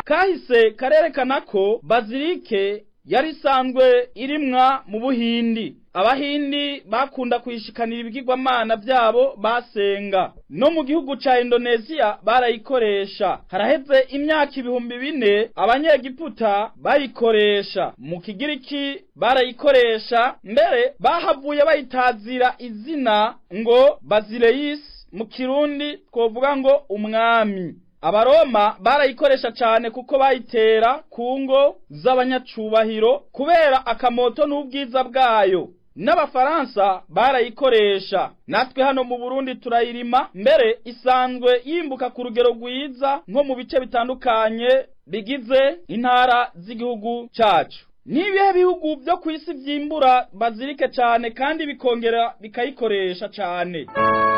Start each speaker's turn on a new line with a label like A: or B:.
A: kahise karerekana ko bazilike yari isanzwe irimwa mu buhindi abahindi bakunda kuyishikanira ibigirwamana byabo basenga no mu gihugu ca indoneziya barayikoresha haraheze imyaka ibihumbi bine abanyegiputa bayikoresha mu kigiriki barayikoresha mbere bahavuye bayitazira izina ngo bazileyisi mu kirundi twovuga ngo umwami abaroma barayikoresha cyane kuko bayitera ku ngo z'abanyacubahiro kubera akamoto n'ubwiza bwayo n'abafaransa barayikoresha natwe hano mu burundi turayirima mbere isanzwe yimbuka ku rugero rwiza nko mu bice bitandukanye bigize intara z'igihugu cyacu n'ibihe bihugu byo ku isi byimbura bazirike cyane kandi bikongera bikayikoresha cyane